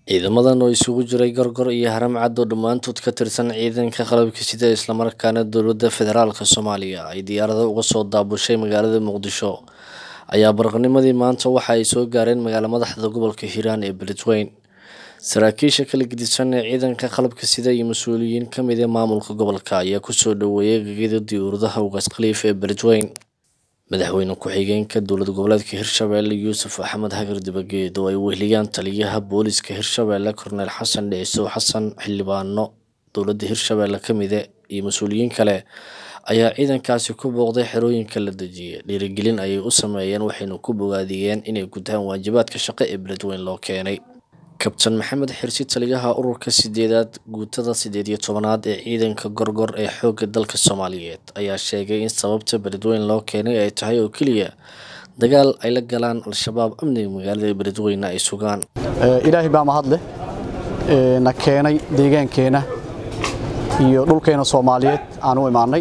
ciidamadan oo isugu jiray gorgor iyo haram cad oo dhammaantood ka tirsan ciidanka qalabka sida islamarkaana dowladda federaalk soomaaliya ay diyaarada uga soo daabushay magaalada muqdisho ayaa baraqnimadii maanta waxa ay soo gaareen magaala madaxda gobolka hiiraan ee beledweyne saraakiisha kala gedisan ee ciidanka qalabka sida iyo mas-uuliyiin ka mid ee maamulka gobolka ayaa kusoo dhoweeyay gegida diyuuradaha ugaas khaliif ee beledweyne madaxweyne ku-xigeenka dowlad goboleedka hirshabelle yuusuf axmed hagar dibageed oo ay weheliyaan taliyaha booliska hirshabelle korneyl xasan dhicisow xasan xildhibaano dowladda hirshabelle ka mide iyo mas-uuliyiin kale ayaa ciidankaasi ku booqday xerooyinka la dejiyay dhiirigelin ayay u sameeyeen waxayna ku bogaadiyeen inay gutaan waajibaadka shaqo ee beledweyne loo keenay kabtan maxamed xirsi taliyaha ururka sideedaad guutada sideed iyo tobanaad ee ciidanka gorgor ee xoogga dalka soomaaliyeed ayaa sheegay in sababta beledweyne loo keenay ay tahay oo keliya dagaal ay la galaan al-shabaab amniga magaalada beledweyne ay sugaan ilaahay baa mahad leh na keenay deegaankeenna iyo dhulkeena soomaaliyeed aan u imaannay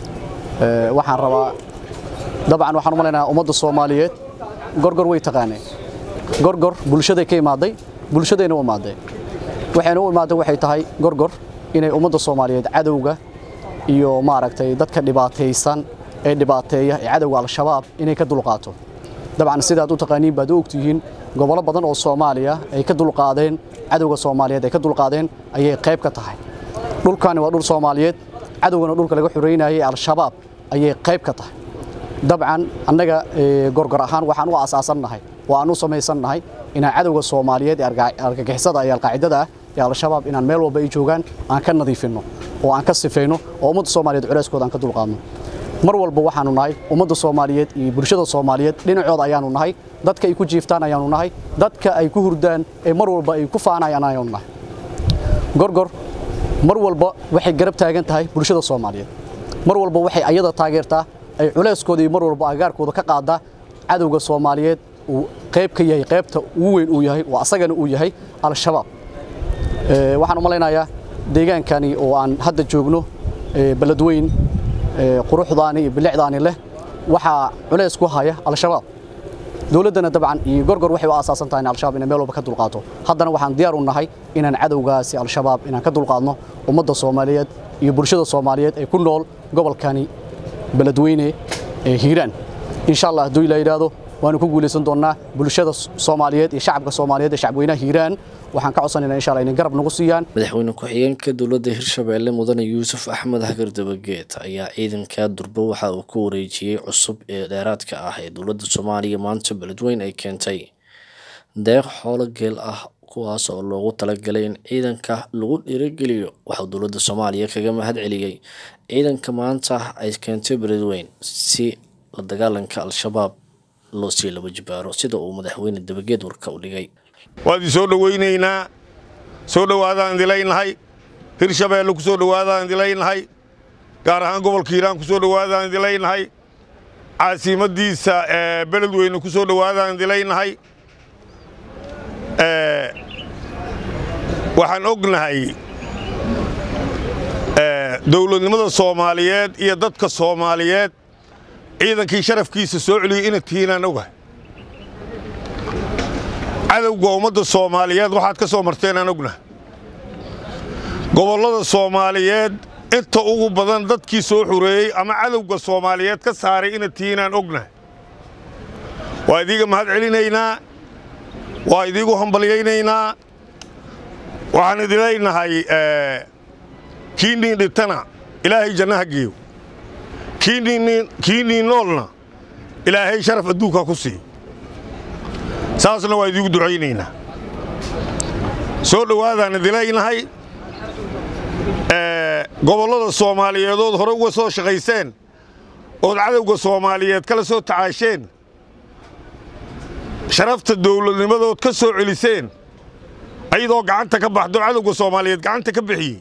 waxaan rabaa dabcan waxaan u malaynayaa ummadda soomaaliyeed gorgor way taqaaneen gorgor bulshaday ka imaaday bulshadayna u imaadeen waxayna u imaadeen waxay tahay gorgor inay ummadda soomaaliyeed cadowga iyo maaragtay dadka dhibaataysan ee dhibaateeya ee cadowga al-shabaab inay ka dulqaato dabcan sidaad u taqaaniin baad u ogtihiin gobollo badan oo soomaaliya ay ka dulqaadeen cadowga soomaaliyeed ay ka dulqaadeen ayay qayb ka tahay dhulkani waa dhul soomaaliyeed cadowgana dhulka laga xoreynayay al-shabaab ayay qayb ka tahay dabcan annaga gorgor ahaan waxaan u aasaasannahay oo aan u samaysannahay inaan cadowga soomaaliyeed ee argagixisada iyo alqaacidada ah ee al-shabaab inaan meel walba ay joogaan aan ka nadiifinno oo aan ka sifayno oo ummadda soomaaliyeed culeyskooda aan ka dulqaadno mar walba waxaanu nahay ummadda soomaaliyeed iyo bulshada soomaaliyeed dhinacooda ayaanu nahay dadka ay ku jiiftaan ayaanu nahay dadka ay ku hurdaan ee mar walba ay ku faanayaan ayaanu nahay gorgor mar walba waxay garab taagan tahay bulshada soomaaliyeed mar walba waxay ayada taageertaa ay culeyskooda iyo mar walba agaarkooda ka qaadaa cadowga soomaaliyeed uu qayb ka yahay qaybta ugu weyn uu yahay oo asagana uu yahay al-shabaab waxaan u malaynayaa deegaankani oo aan hadda joogno beledweyn quruxdaani iyo bilicdaani leh waxaa culays ku haya al-shabaab dowladdana dabcan iyo gorgor waxay u aasaasan tahay in al-shabaab inay meel walba ka dulqaato haddana waxaan diyaar u nahay inaan cadowgaasi al-shabaab inaan ka dulqaadno ummadda soomaaliyeed iyo bulshada soomaaliyeed ee ku nool gobolkani beledweyne ee hiiraan insha allah hadduu ilaa yidhaahdo waanu ku guulaysan doonnaa bulshada soomaaliyeed iyo shacabka soomaaliyeed ee shacabweynaha hiiraan waxaan ka codsanaynaa insha allah inay garab nagu siiyaan madaxweyne ku-xigeenka dowladda hirshabelle mudane yuusuf axmed hagar dabageed ayaa ciidanka durbo waxa uu ku wareejiyey cusub ee dheeraadka ah ee dowladda soomaaliya maanta beledweyne ay keentay deeq xoolo geel ah kuwaas oo loogu talagalay in ciidanka lagu dhiirogeliyo waxuu dowladda soomaaliya kaga mahad celiyey ciidanka maanta ay keentay beledweyne si la dagaalanka al-shabaab loo sii laba jibaaro sida uu madaxweyne dabageed warka u dhigay waad i soo dhowaynaynaa soo dhowaadaan idilaynahay hirshabeelle ku soo dhowaadaan idilaynahay gaar ahaan gobolka hiiraan ku soo dhowaadaan idilaynahay caasimadiisa beledweyne ku soo dhowaadaan idilaynahay waxaan ognahay dowladnimada soomaaliyeed iyo dadka soomaaliyeed ciidankii sharafkiisa soo celiyey inad tihiinaan ogahay cadowga ummadda soomaaliyeed waxaad ka soo marteen aan ognahay gobollada soomaaliyeed inta ugu badan dadkii soo xureeyey ama cadowga soomaaliyeed ka saaray inad tihiinaan ognahay waa idiiga mahad celinaynaa waa idiigu hambalyaynaynaa waxaan idileynahay kii niin dhintana ilaahay jannaha geeyo kii niin noolna ilaahay sharaf adduunkaa ku siiyo saasna waa idiigu ducaynaynaa soo dhowaadaan idilaynahay gobollada soomaaliyeedood hore uga soo shaqayseen ood cadowga soomaaliyeed kala soo tacaasheen sharafta dawladnimadood ka soo celiseen ayadoo gacanta ka baxdo cadowga soomaaliyeed gacanta ka bixiyey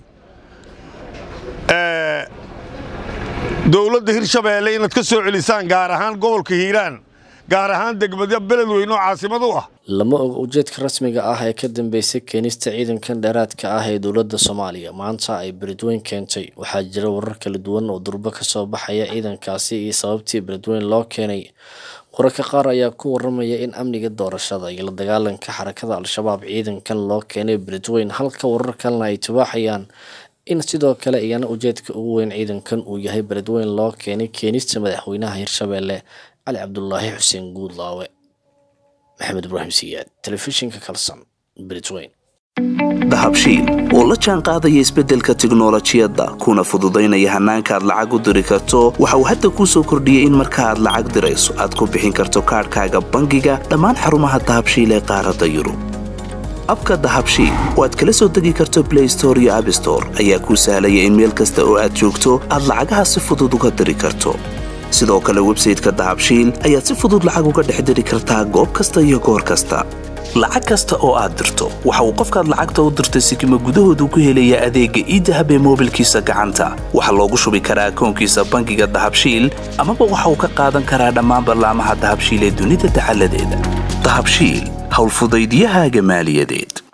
dowladda hirshabeelle inaad ka soo celisaan gaar ahaan gobolka hiiraan gaar ahaan degmada beledweyne oo caasimad u ah lama og ujeedka rasmiga ah ee ka dambeysay keenista ciidankan dheeraadka ah ee dowladda soomaaliya maanta ay beledweyne keentay waxaa jira warar kala duwan oo durbo ka soo baxaya ciidankaasi iyo sababtii beledweyne loo keenay wararka qaar ayaa ku waramaya in amniga doorashada iyo la dagaalanka xarakada al-shabaab ciidankan loo keenay beledweyn halka warar kalena ay tibaaxayaan in sidoo kale iyana ujeedka ugu weyn ciidankan uu yahay beledweyn loo keenay keenista madaxweynaha hirshabeelle cali cabdulaahi xuseen guudlaawe maxamed ibraahim siyaad telefishinka kalson beledweyn dahabshiil oo la jaan qaadaya isbeddelka tiknolojiyadda kuna fududaynaya hannaanka aad lacag u diri karto waxa uu hadda kuu soo kordhiyey in marka aad lacag dirayso aad ku bixin karto kaadhkaaga bangiga dhammaan xarumaha dahabshiil ee qaaradda yurub abka dahabshiil oo aad kala soo degi karto blay store iyo abstore ayaa kuu sahlaya in meel kasta oo aad joogto aad lacagaha si fudud uga diri karto sidoo kale websayteka dahabshiil ayaad si fudud lacag uga dhex diri kartaa goob kasta iyo goor kasta lacag kasta oo aad dirto waxa uu qofkaad lacagta u dirtay sikima gudahoodu ku helayaa adeegga iidahab ee moobilkiisa gacanta waxaa loogu shubi karaa akoonkiisa bangiga dahabshiil amaba waxa uu ka qaadan karaa dhammaan ballaamaha dahabshiil ee dunida dacaladeeda dahabshiil howlfudaydyahaaga maaliyadeed